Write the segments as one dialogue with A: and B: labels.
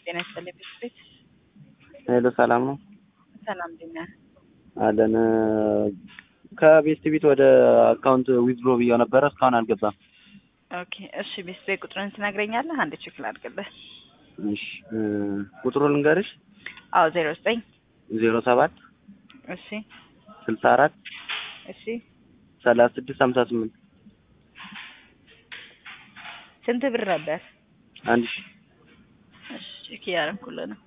A: ጤና ይስጥልኝ ቤት
B: ሄሎ ሰላም ነው
A: ሰላም እንዴት ነህ?
B: አለን ከቤስት ቤት ወደ አካውንት ዊዝድሮ ብያው ነበረ እስካሁን አልገባም።
A: ኦኬ እሺ ቤት ቤት ቁጥርን ትነግረኛለህ? አንድ ቼክ ላድርግልህ።
B: እሺ ቁጥሩ ልንገርሽ
A: አዎ ዜሮ ዘጠኝ
B: ዜሮ ሰባት
A: እሺ
B: ስልሳ አራት
A: እሺ
B: ሰላሳ ስድስት ሀምሳ ስምንት
A: ስንት ብር ነበር?
B: አንድ ሺ
A: እሺ ቼክ እያደረኩልህ ነው።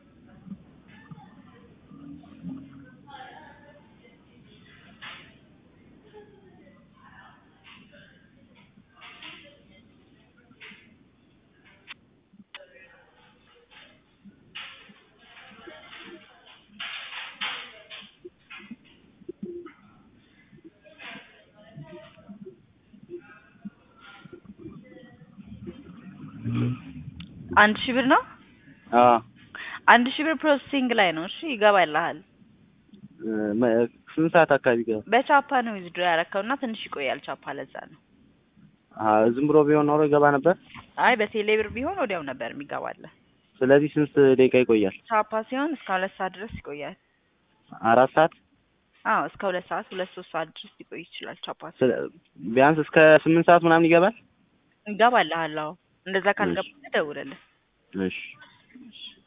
A: አንድ ሺህ ብር ነው።
B: አዎ
A: አንድ ሺህ ብር ፕሮሰሲንግ ላይ ነው። እሺ ይገባልሃል።
B: መ- ስንት ሰዓት አካባቢ ገባ?
A: በቻፓ ነው ዊዝድሮ ያረከው እና ትንሽ ይቆያል። ቻፓ ለዛ ነው።
B: አዎ ዝም ብሎ ቢሆን ኖሮ ይገባ ነበር።
A: አይ በቴሌ ብር ቢሆን ወዲያው ነበር የሚገባልህ።
B: ስለዚህ ስንት ደቂቃ ይቆያል?
A: ቻፓ ሲሆን እስከ ሁለት ሰዓት ድረስ ይቆያል።
B: አራት ሰዓት
A: አዎ እስከ ሁለት ሰዓት ሁለት ሶስት ሰዓት ድረስ ሊቆይ ይችላል። ቻፓ ሲሆን
B: ስለ- ቢያንስ እስከ ስምንት ሰዓት ምናምን ይገባል።
A: ይገባልሃል። አዎ እንደዛ ካልገባ ደውልልህ።
B: እሺ
A: እሺ